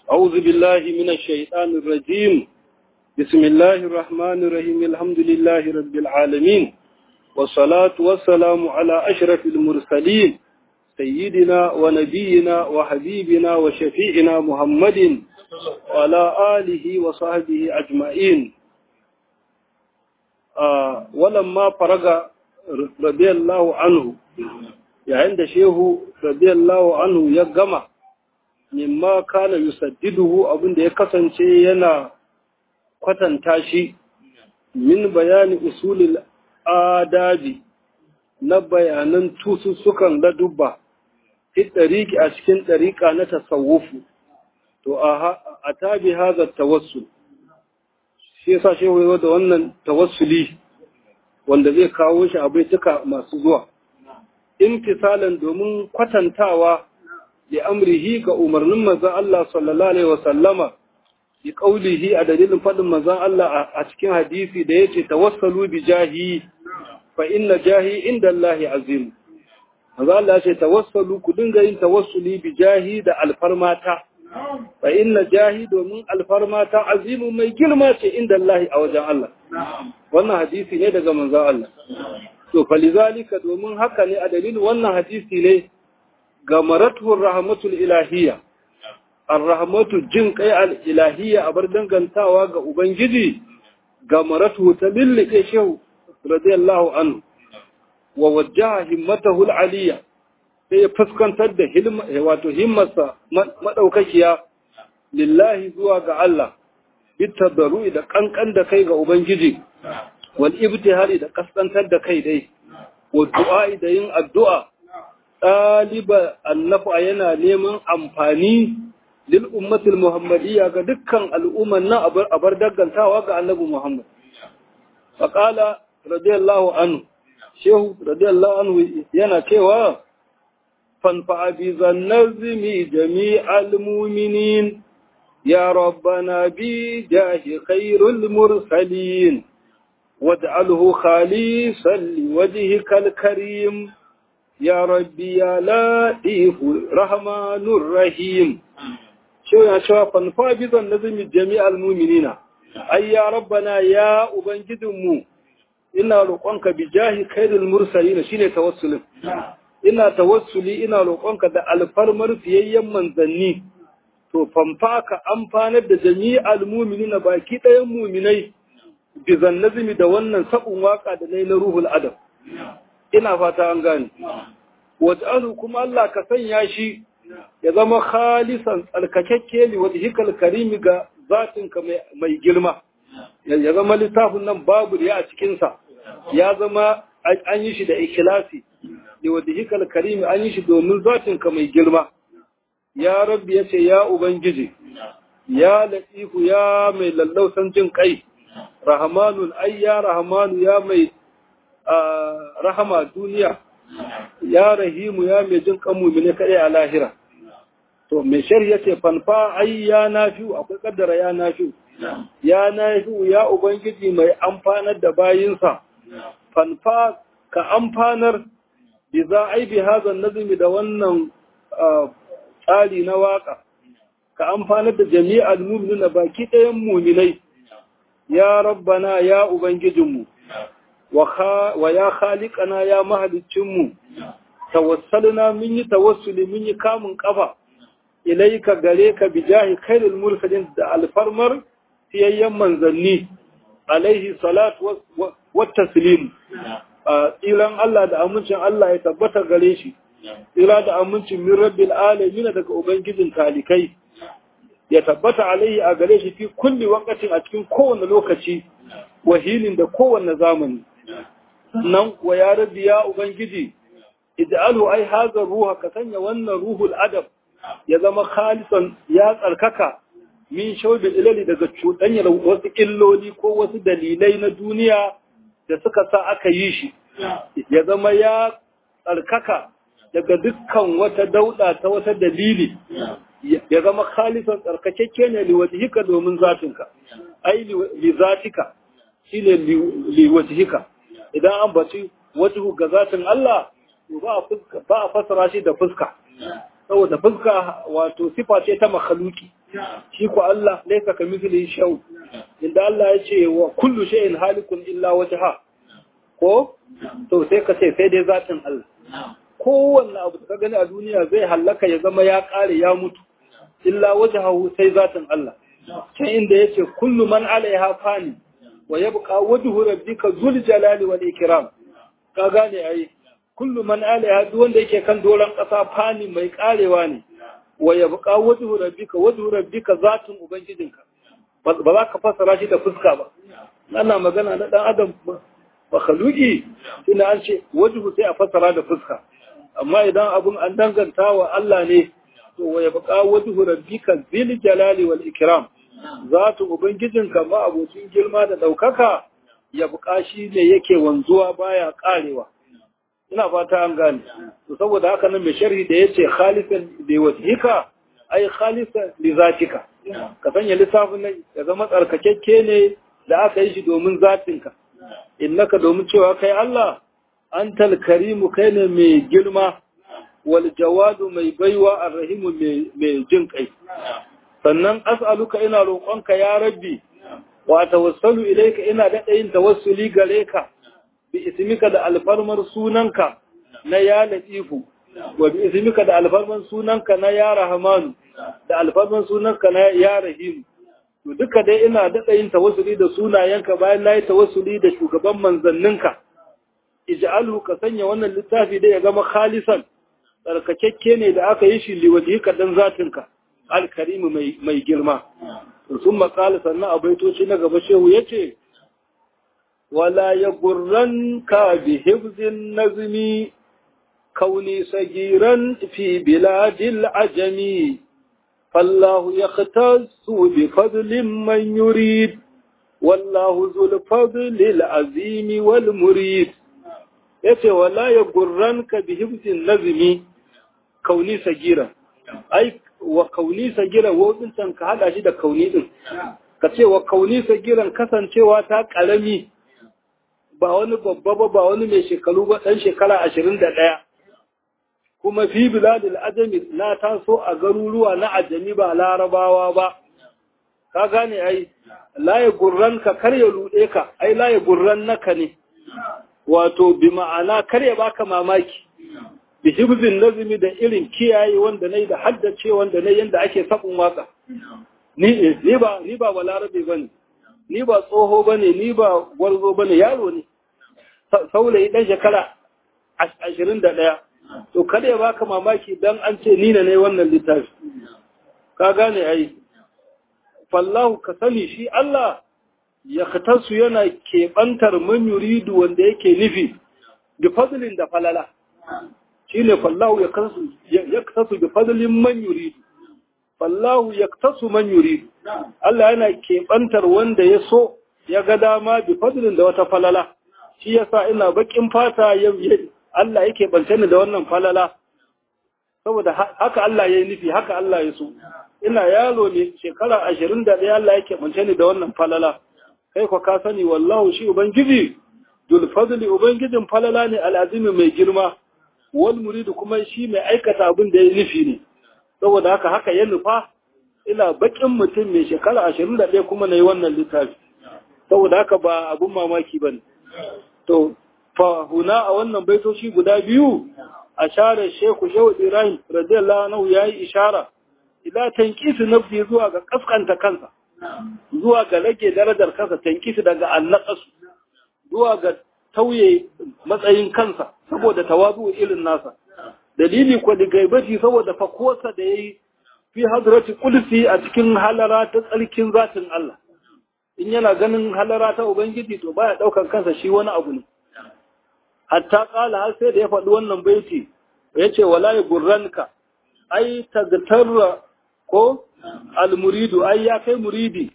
أعوذ بالله من الشيطان الرجيم بسم الله الرحمن الرحيم الحمد لله رب العالمين والصلاة والسلام على أشرف المرسلين سيدنا ونبينا وحبيبنا وشفيعنا محمد وعلى آله وصحبه أجمعين آه ولما فرغ رضي الله عنه yayin da shehu radiyallahu anhu ya gama mimma kana yusaddiduhu abinda ya kasance yana kwatanta shi min bayani usulil adabi na bayanan tusussukan ladubba fi ɗariƙi a cikin ɗariƙa na tasawufu to a tabi haza tawassul shi yasa shehu da wannan tawassuli wanda zai kawo shi a baituka masu zuwa imtisalan domin kwatantawa da amrihi ga umarnin manzon Allah sallallahu alaihi wasallama bi qaulihi a dalilin fadin manzon Allah a cikin hadisi da yace tawassalu bi jahi fa inna jahi inda Allah azim manzon Allah yace tawassalu ku dinga yin tawassuli bi jahi da alfarmata fa inna jahi domin alfarmata azimu mai girma ce inda Allah a wajen Allah wannan hadisi ne daga manzon Allah to falizalika domin haka ne a dalilin wannan hadisi ne ga maratuhur rahmatul ilahiyya ar-rahmatu jin kai al-ilahiyya a bar dangantawa ga ubangiji ga maratuhu ta lillike shehu radiyallahu anhu wa wajjaha himmatahu al-aliyya sai ya fuskantar da hilma wato himmarsa madaukakiya lillahi zuwa ga Allah bitabaru da kankan da kai ga ubangiji wal ibtihali da kaskantar da kai dai wa du'a da yin addu'a ɗaliba annafa yana neman amfani lil ummatil muhammadiyya ga dukkan al'umman nan a bar dangantawa ga annabi muhammad faqala radiyallahu anhu shehu radiyallahu anhu yana cewa fanfa bi zannazmi jami'al mu'minin ya rabbana bi jahi khairul mursalin واجعله خالصا لوجهك الكريم يا ربي يا لطيف رحمن الرحيم شو يا شو فنفابض النظم جميع المؤمنين أي يا ربنا يا أبنجدمو إنا لقونك بجاه خير المرسلين شين توسل إنا توسلي إنا لقونك دا الفرمر في أيام منزني to famfa ka amfanar da jami'al mu'minina baki ɗayan mu'minai bizan nazimi da wannan sabon waka da na na ruhul adam ina fata an gane waj'alu kuma Allah ka sanya shi ya zama khalisan tsarkakakke li wajhikal karimi ga zatinka mai girma ya zama littafin nan babu ya a cikin sa ya zama an yi shi da ikhlasi li wajhikal karimi an yi shi domin zatinka mai girma ya rabbi yace ya ubangiji ya latifu ya mai lallausan jin kai rahamanun ai ya rahamanu ya mai rahama duniya ya rahimu ya mai jin kanmu ne kaɗai a lahira to mai shari ya ce fanfa ai ya nafiu akwai kaddara ya nafiu ya nafiu ya ubangiji mai amfanar da bayinsa fanfa ka amfanar bi za a yi bi hazan nazumi da wannan tsari na waka ka amfanar da jami'al mu'minuna baki ɗayan muminai ya rabbana ya ubangijinmu wa ya khaliqana ya mahalicinmu tawassalna mun yi tawassuli mun yi kamun kafa ilaika gare ka bijahi khairul mursalin da alfarmar fiyayyen manzanni alaihi salatu wa taslim tsiran Allah da amincin Allah ya tabbata gare shi tsira da amincin min rabbil alamin daga ubangijin talikai ya tabbata alaihi a gare shi fi kulli wakatin a cikin kowane lokaci wahilin da kowane zamani nan wa ya rabbi ya ubangiji ij'alu ai hadha ruha ka sanya wannan ruhul adab ya zama khalisan ya tsarkaka min shawbil ilali daga cuɗanyar wasu illoli ko wasu dalilai na duniya da suka sa aka yi shi ya zama ya tsarkaka daga dukkan wata dauda ta wata dalili ya zama khalisan tsarkakekke ne liwajhika domin zatinka ai li zatika shine liwajhika idan an baci wajhu ga zatin Allah to ba a fuska ba a fasara shi da fuska saboda fuska wato sifa ce ta makhluki shi ko Allah laysa kamithlihi shay'un inda Allah ya ce wa kullu shay'in halikun illa wajha ko to sai ka ce sai dai zatin Allah kowanne abu da ka gani a duniya zai hallaka ya zama ya kare ya mutu illa wajhahu sai zatin Allah can inda yace kullu man alaiha fani wa yabqa wajhu rabbika zul jalali wal ikram ka gane ai kullu man alaiha duk wanda yake kan doron kasa fani mai karewa ne wa yabqa wajhu rabbika wajhu rabbika zatin ubangijinka ba za ka fassara shi da fuska ba ana magana na dan adam ba khaluqi ina an ce wajhu sai a fassara da fuska amma idan abun an danganta wa Allah ne to wa yabqa wajhu rabbika zil jalali wal ikram zatu ubangijinka ma abocin girma da daukaka ya buƙa shi ne yake wanzuwa baya karewa ina fata an gane to saboda haka nan mai sharhi da yace khalisan li wajhika ai khalisan li zatika ka sanya lissafin nan ya zama tsarkakekke ne da aka yi shi domin zatinka innaka domin cewa kai Allah antal karimu kai ne mai girma wal jawadu mai baiwa arrahimu mai jin kai sannan as'aluka ina roƙonka ya rabbi wa tawassalu ilayka ina da yin tawassuli gare ka bi ismika da alfarmar sunanka na ya latifu wa bi ismika da alfarmar sunanka na ya rahmanu da alfarmar sunanka na ya rahim to duka dai ina da yin tawassuli da sunayenka bayan nayi tawassuli da shugaban manzanninka ij'alhu ka sanya wannan littafi da ya zama khalisan tsarkakekke ne da aka yi shi liwajika dan zatinka alkarimu mai girma sun makala sannan a baitoci na gaba shehu ya ce wala ya gurran ka bi hibzin nazmi kauni sagiran fi biladil ajami fallahu ya su bi fadlin man yurid wallahu zul fadlil azimi wal murid yace wala ya gurran ka bi hibzin nazmi kauni sagiran ai wa kauni sagiran wodincan ka hada shi da kauni din ka ce wa kauni sagiran kasancewa ta karami ba wani babba ba ba wani mai shekaru ba dan shekara ashirin da ɗaya kuma fi biladil ajami na taso a garuruwa na ajami ba larabawa ba ka gane ai laye gurran ka kar ya ruɗe ka ai laye gurran naka ne wato bi ma'ana kar ya baka mamaki bi hibzin nazimi da irin kiyaye wanda nayi da haddace wanda nayi yanda ake sabon waka ni ni ba ni ba balarabe bane ni ba tsoho bane ni ba gwarzo bane yaro ne saurayi dan shekara 21 to kada ya baka mamaki dan an ce ni ne wannan littafi ka gane ai fallahu ka sani shi Allah ya khatasu yana keɓantar man yuridu wanda yake nufi bi fadlin da falala shine fallahu ya kasu ya kasu bi fadlin man yuridu fallahu ya kasu man yuridu Allah yana keɓantar wanda ya so ya ga dama bi fadlin da wata falala shi yasa ina bakin fata ya Allah yake bance ni da wannan falala saboda haka Allah ya yi nufi haka Allah ya so ina yaro ne shekara ashirin da ɗaya Allah yake bance ni da wannan falala kai ko ka sani wallahu shi ubangiji dul fadli ubangijin falala ne al'azimi mai girma wal muridu kuma shi mai aikata abin da ya nufi ne saboda haka haka ya nufa ina bakin mutum mai shekara ashirin da ɗaya kuma na yi wannan littafi saboda haka ba abin mamaki ba ne to fa huna a wannan baitoci guda biyu a share sheku shehu ibrahim radiyallahu anhu yayi ishara ila tankisi nafsi zuwa ga kaskanta kansa zuwa ga rage darajar kansa tankisi daga annaqasu zuwa ga tauye matsayin kansa saboda tawazu irin nasa dalili ko da gaibaci saboda fakosa da yayi fi hadrati qudsi a cikin halara ta tsarkin zatin Allah in yana ganin halara ta ubangiji to baya daukan kansa shi wani abu ne hatta kala har sai da ya faɗi wannan baiti yace wala yugurranka ai tagtarra ko almuridu ai ya kai muridi